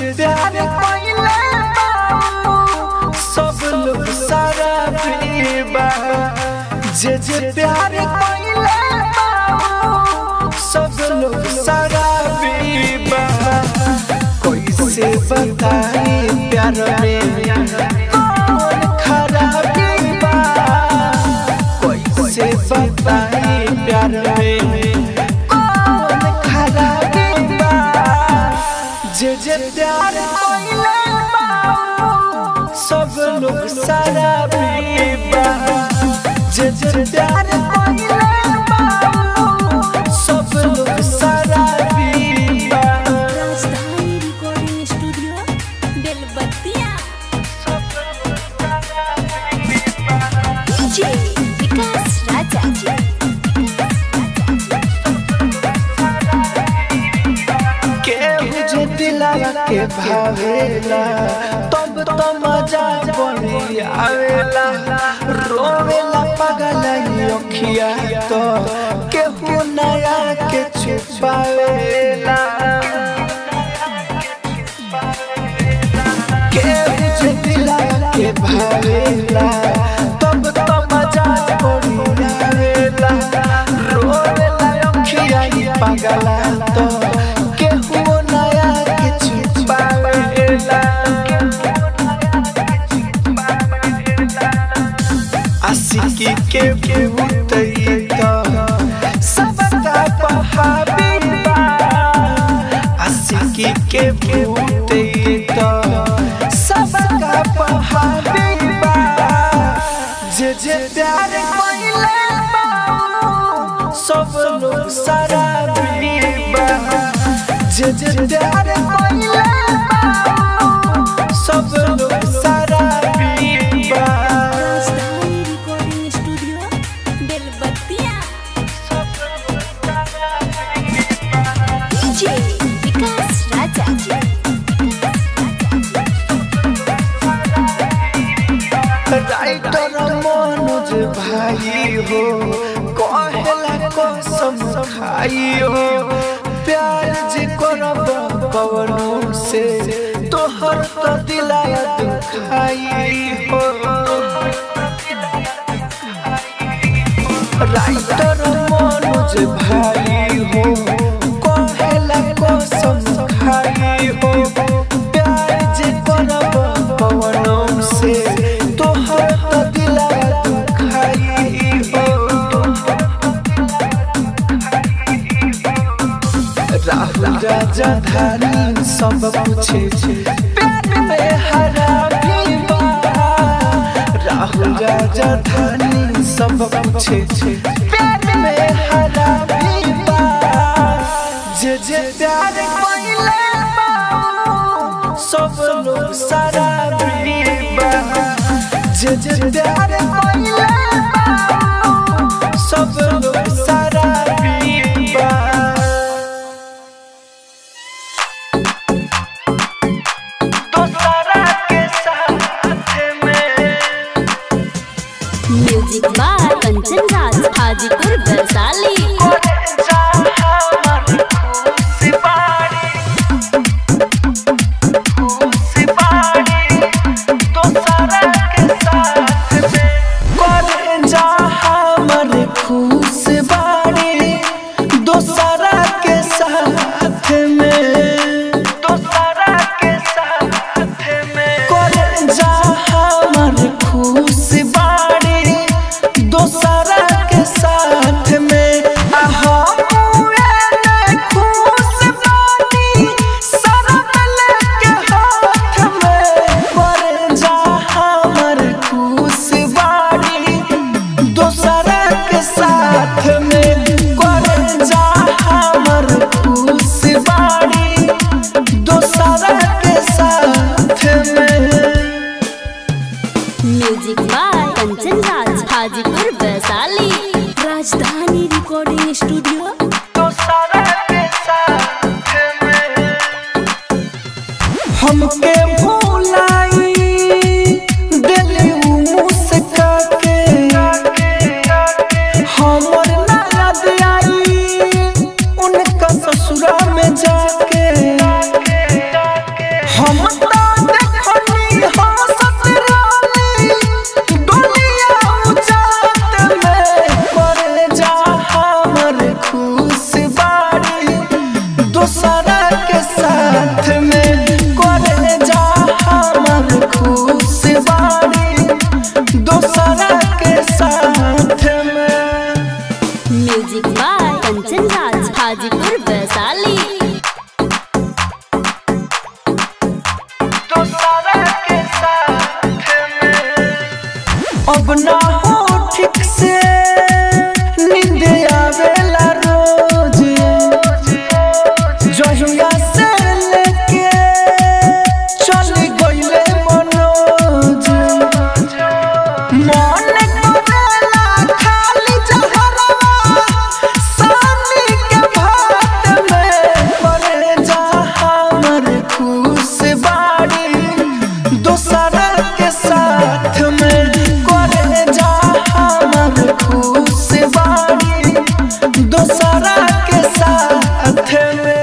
प्यार कोइले बाबू सब लोग सारा पीबा जे जे प्यार कोइले बाबू सब लोग सारा पीबा कैसे बताई प्यार में कौन खराबी बा कैसे बताई प्यार में कौन खराबी बा जे जे प्यार कोइले बाबू सब लोग सारा पीबा जे जे प्यार कोइले बाबू सब लोग सारा पीबा Rajdhani recording studio Belbattiya DJ Vikas Raja केहू जे दिलावा के भावेला तब तो मजा बनी आवेला रोवेला पगला अखिया तो केहू नया के छुपावेला केहू जे दिलावा के भावेला तब तो मजा बनी आवेला रोवेला अखिया पगला तो केहू नया के छुपावेला आशिकी के भूतई तो सबका बहाबीबा आशिकी के भूतई तो सबका बहाबीबा जे जे प्यार कोइले बाबू सब लोग सारा बीबा जे जे प्यार कोइले बाबू सब लोग सारा बीबा Rajdhani recording studio Belbattiya DJ Vikas Raja writer Manoj भाई हो कहेला कसम खाई हो प्यार जे करब पवनों से तोहर तो दिलाया दुखाई हो राइटर मनोज भाई हो कहेला कसम खाई हो प्यार जे करब पवनों से तोहर तो दिलाया दुखाई हो राहुल राजा धानी सब पूछे प्यार में हरा भी बा राहुल राजा धानी सब पूछे प्यार में हरा भी बा जे जे प्यार कोइले बाबू सब लोग सारा भी बा जे जे प्यार कोइले बाबू सब लोग सारा भी बा दोसरा के साथ में म्यूजिक बाय कंचन राज हाजीपुर वैशाली जा हमर खुशी बाड़ी खुशी बाड़ी दोसरा के साथ में करे जा हमर खुश बाड़ी दोसरा के साथ में दोसरा के साथ में करे जा हमर खुश बाड़ी दोसरा के साथ में आ हम एने खुश बानी सरब लेके हाथ में करे जा हमर खुश बाड़ी दोसरा के साथ में करे जा हमर खुश बाड़ी दोसरा के साथ में music by Kanchan Raj Hajipur Vaishali Rajdhani recording studio दोसरा के साथ में हमके भुलाई दिली मुस्का के हमर ना याद आई उनका ससुरा में जाके से नींद आवेला रोज जहिया से लेके चल गइले मनोज मन करेला खाली जहरवा सानी के भात में पड़े जा हमर खुश बाड़ी दोसर के साथ में करे जा हमर खुश बाड़ी दोसर के साथ में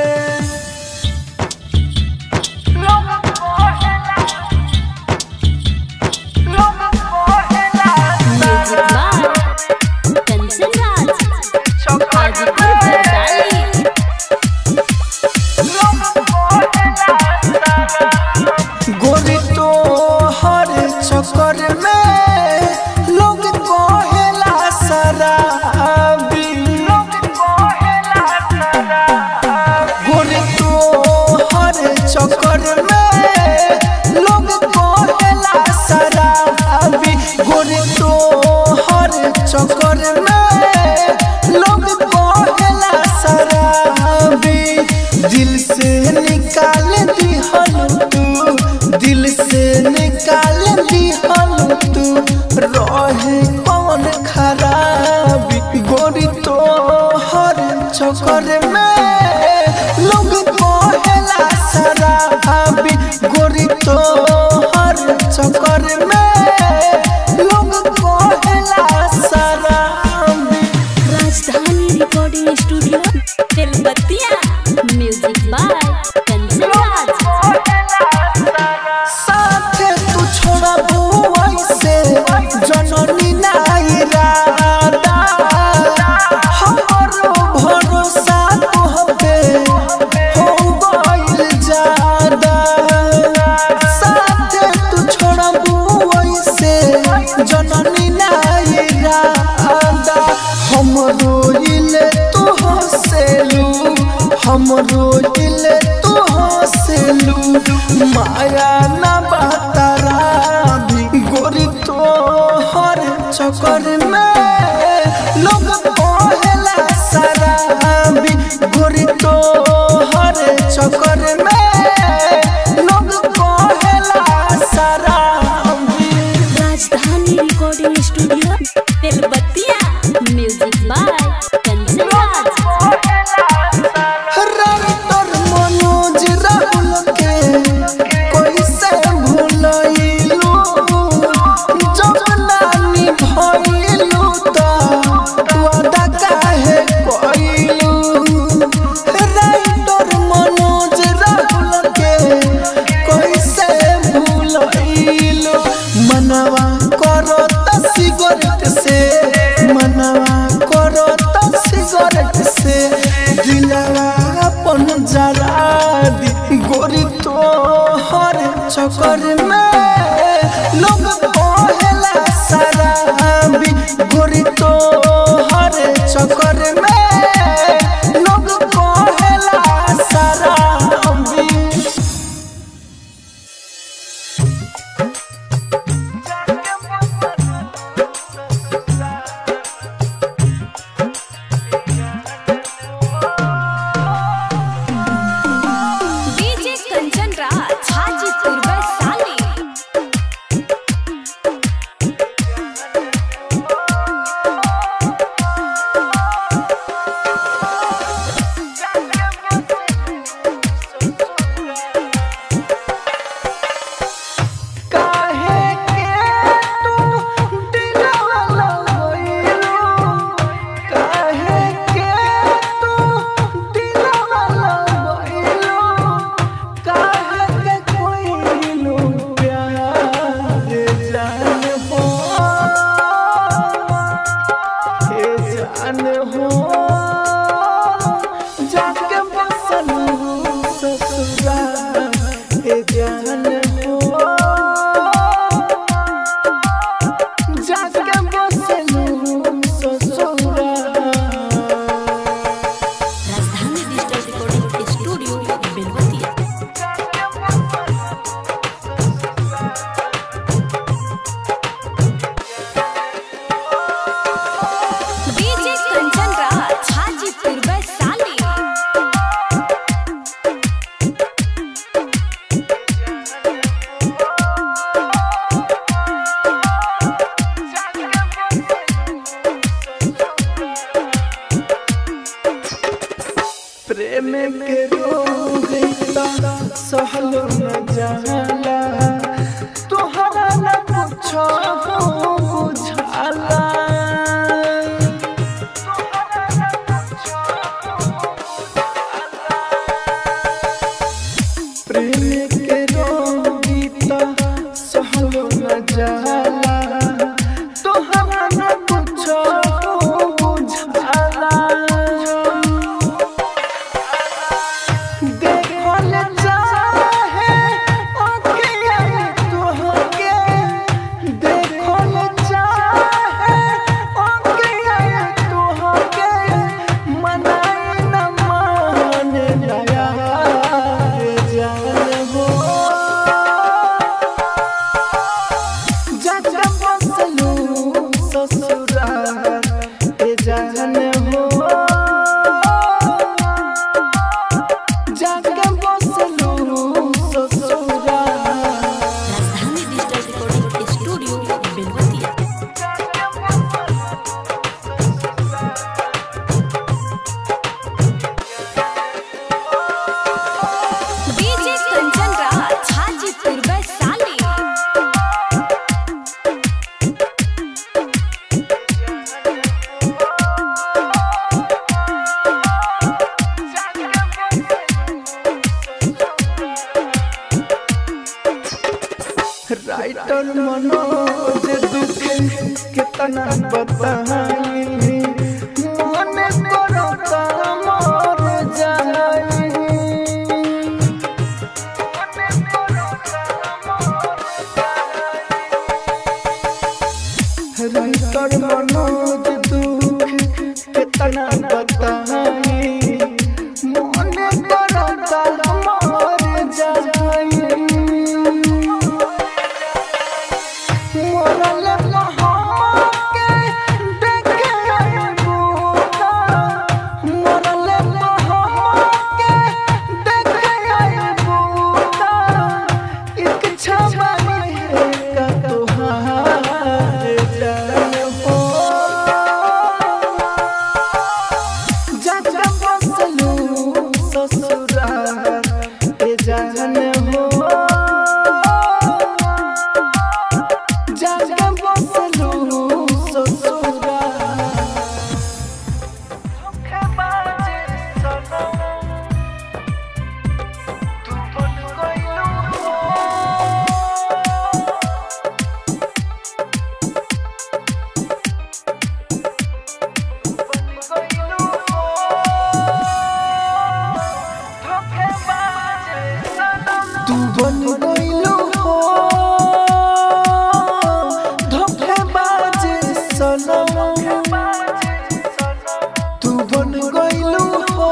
म्यूजिक बाय कंचन राज हाजीपुर वैशाली गोरी तो हर चक्कर में लोग कहेला शराबी गोरी तो हर चक्कर में लोग कहेला शराबी गोरी तो हर चक्कर में लोग कहेला शराबी दिल से निकाल दिहल तू दिल से निकाल दिहल तू रहे कौन खराबी गोरी तो हर चक्कर में लोग कहेला शराबी गोरी तो हर चक्कर में लोग कहेला शराबी Rajdhani recording studio Tilbatiya music by Kanchan Raj साथे तू छोड़ा बुआई से जननी नाई रादा हमरो भरोसा तोहपे हो गइल जादा साथे तू छोड़ा बुआई से जननी नाई रादा हमरो इले तू हसेलू हमरो इले तू हसेलू माया ना बातारा भी गोरी तो हर चक्कर में लोग कहेला शराबी गोरी तो हर चक्कर में लोग कहेला शराबी Rajdhani recording studio Tilbatiya music by Kanchan Raj writer Manoj Rahul के कैसे भूलैलू जब नानी भइलू त वादा काहे कइलू राइटर मनोज राहुल के कैसे भूलैलू मनवा करो त सिगरेट से मनवा करो त सिगरेट से दिलवा अपन जरा दी गोरी तो हर चक्कर में लोग कहेला शराबी गोरी तो हर चक्कर में लोग कहेला शराबी डीजे कंचन राज हाजीपुर वैशाली प्रेम के रोग ता सहलो न जाला तोहरा न कुछो बुझाला प्रेम के रोग ता सहलो न जाला तोहरा न कुछो बुझाला देखल चाहे अखियाँ तोहके देखल चाहे अखियाँ तोहके मनाई न मान नया जान हो जग बसलू ससुराल ए जान हो जाके बसलू ससुराल Rajdhani digital recording studio Belvatiya DJ Kanchan Raj Hajipur Vaishali writer Manoj दुख कितना बताई मन करता मर जाई राइटर मनोज दुख कितना बताई मन करता मर जाई मोरल महाके देखे बूढ़ा मोरल महाके देखे बूढ़ा एक छबाई है का तुहार जान हो जग बसलू ससुराल ए जान हो जाके बसलू ससुराल तू बन गइलू हो धोखेबाज सनम तू बन गइलू हो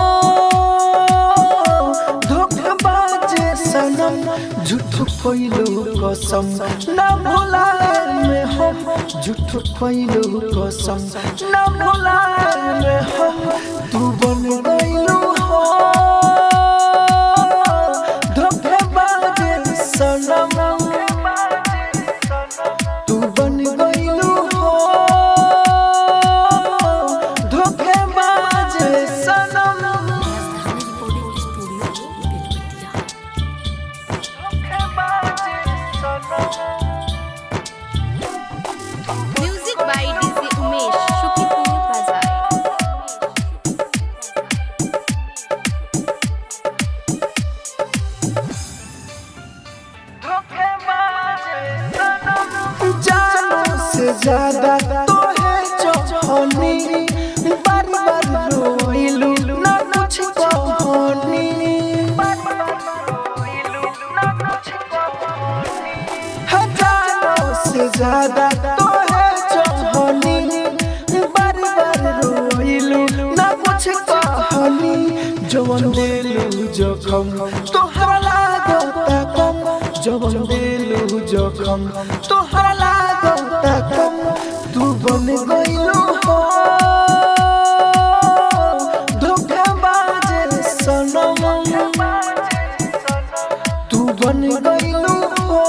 धोखेबाज सनम झूठ कोइलू कसम ना भुलाए में हम झूठ कोइलू कसम ना भुलाए में हम तू बन गइलू हो धोखेबाज सनम तू बन गइलू हो धोखेबाज सनम Rajdhani recording studio Belvatiya music by DJ Umesh शुक्रिया बाजार जानों से ज्यादा तो है चौहनी बार बार रोइलू ना कुछ कहानी हजारों से ज्यादा तो है चौहनी बार बार रोइलू ना कुछ कहानी जवन दिलू जखम तोहरा लागता कम जवन दिलू जखम तोहरा लागता कम तू बन गइलू हो धोखेबाज सनम तू बन गइलू हो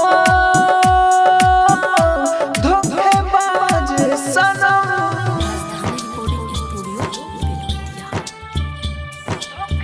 धोखेबाज सनम राजधानी रिकॉर्डिंग स्टूडियो बेलवतिया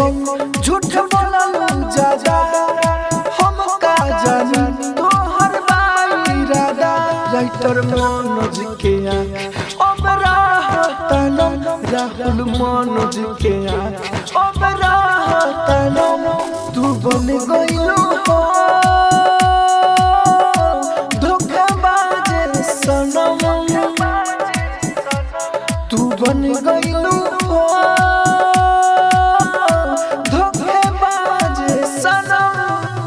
कम झूठ बोलल जाजा हम का जानी तोहर बाई राधा राइटर मनोज के आँख अब राहतन राहुल मनोज के आँख अब राहतन तू बन गइलू हो धोखाबाज सनम तू बन गइलू हो धोखेबाज सनम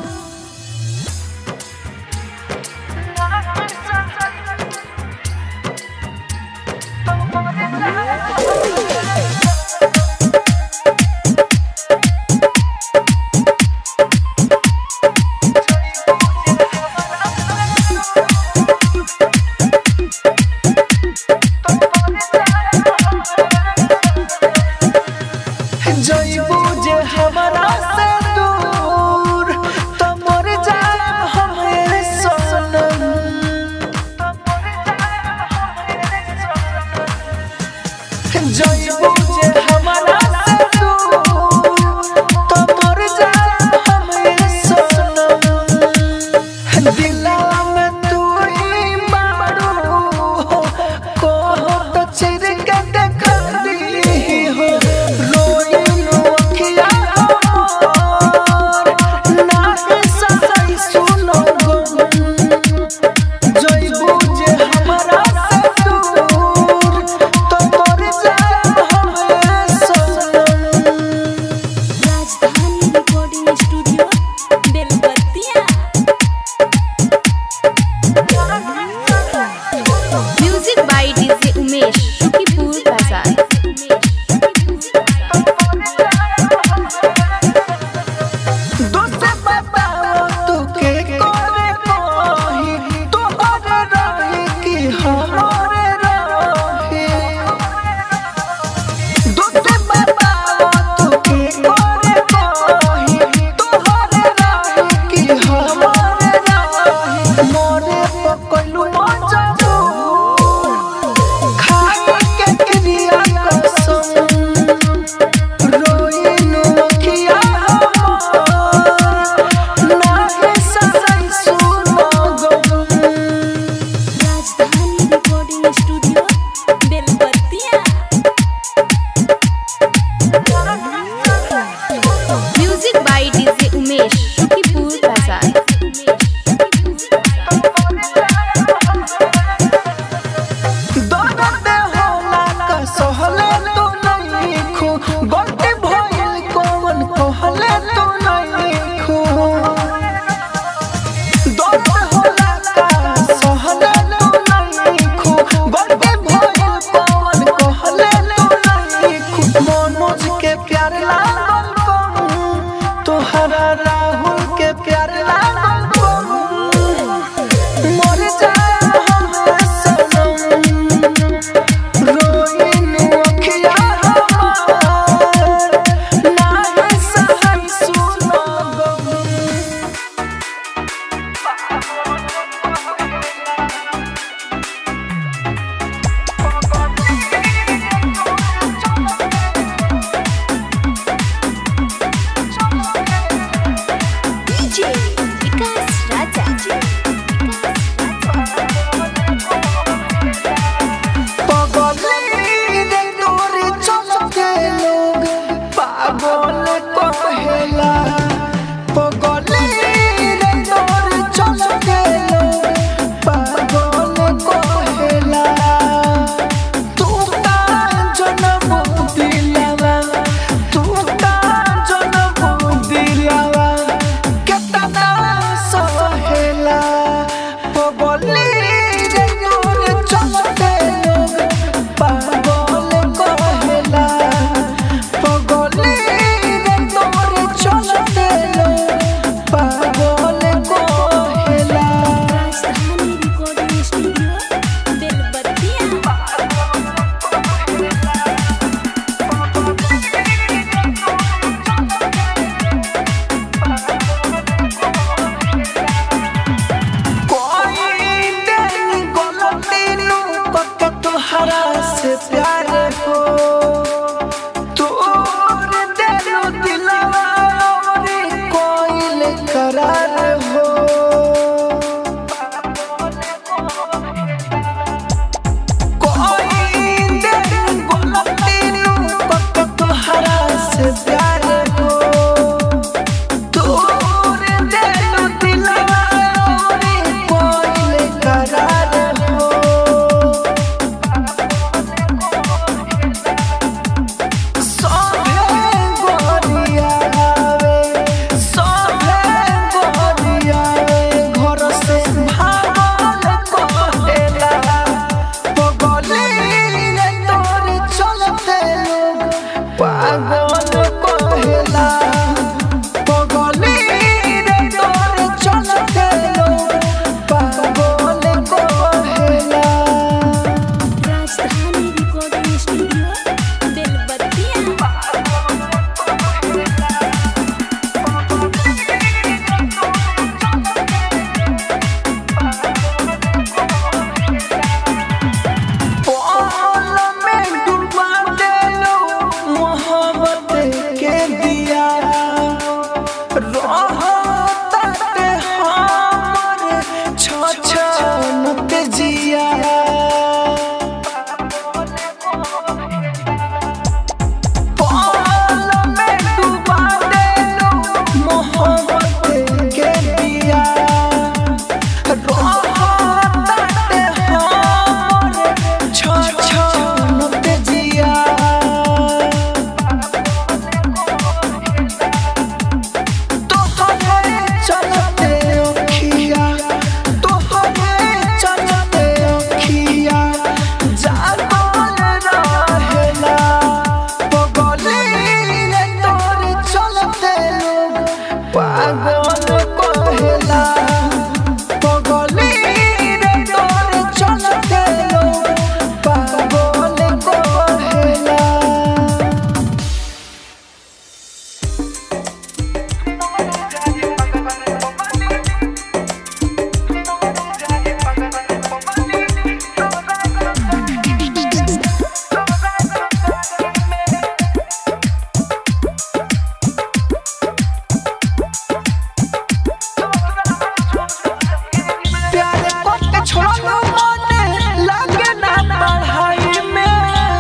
जइबू जे हमरा से दूर त मर जाएब हमे सनम जइबू जे हमरा से दूर त मर जाएब हमे सनम दिला में तू ही मारू को तो चिर के देख दी हो रोई लो अखिया ना सही सुनो गो जइबू जे हमरा से दूर तो मर जाए जिया पाल में डुबा देलू मोहब्बत के दिया रोहताटे हमरे छछनत जिया तोहरे चलते अखिया तोहरे चलते अखिया जागल रहेला पगली रे तोरे चलते लोग पागल कहेला पगली रे तोरे चलते लोग पागल कहेला प्यार को छोड़ो मने लागे ना पढ़ाई में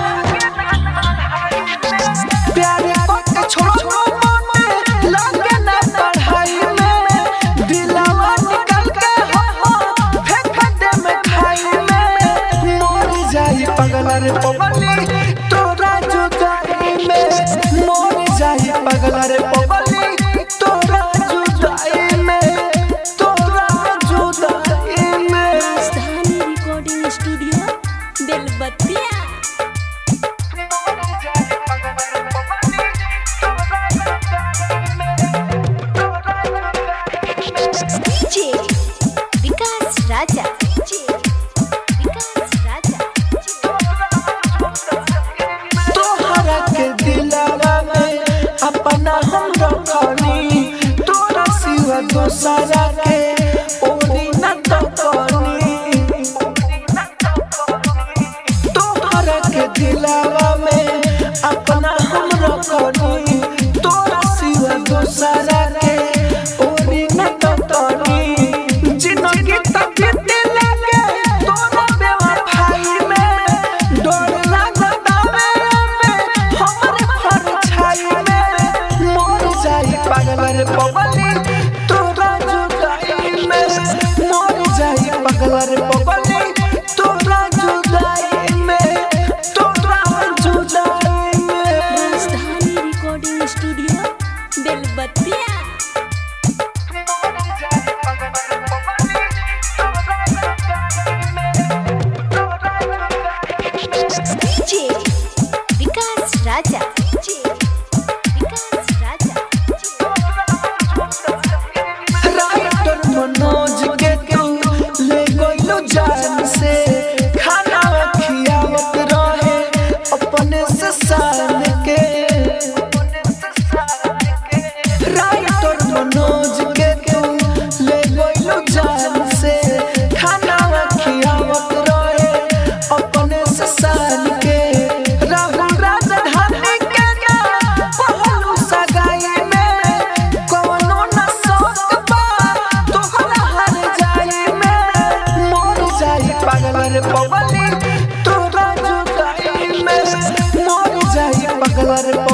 प्यार को छोड़ो मने लागे ना पढ़ाई में दिलवा निकल के हो फेंक दे में खाई में मर जाई पगला रे पगली तोरा जुदाई में मर जाई पगला रे पगली तोरा जुदाई में तोरा जुदाई में Rajdhani recording studio Belbattiya DJ Vikas Raja DJ Vikas Raja तोहरा के दिलवा में अपना हम रखनी तोरा सिवा दोसरा के ओरी न तो कनी तोहरा के दिलवा में अपना हम रखनी तोरा सिवा दोसरा के ओरी न तो कनी जिंदगी तक दिल के तोरा बेवफाई में डोर लागत आवे में हमरे परछाई में मर जाई पागल रे पगली तोरा जुदाई में मर जाई पागल रे पगली तोरा जुदाई में तोरा जुदाई में Rajdhani recording studio Belbattiya DJ Vikas Raja DJ Vikas Raja writer Manoj के तू ले गइलो जान से खाना खियावत रहे अपने से सान के राइटर मनोज के तू ले गइलो जान से खाना खियावत रहे अपने से सान के राहुल राजधानी के ना पहलू सगाई में कौनो न शौक बा तोहरा हर जाई में मर जाई पागल रे पगली तोरा जुदाई में मर जाई पागल रे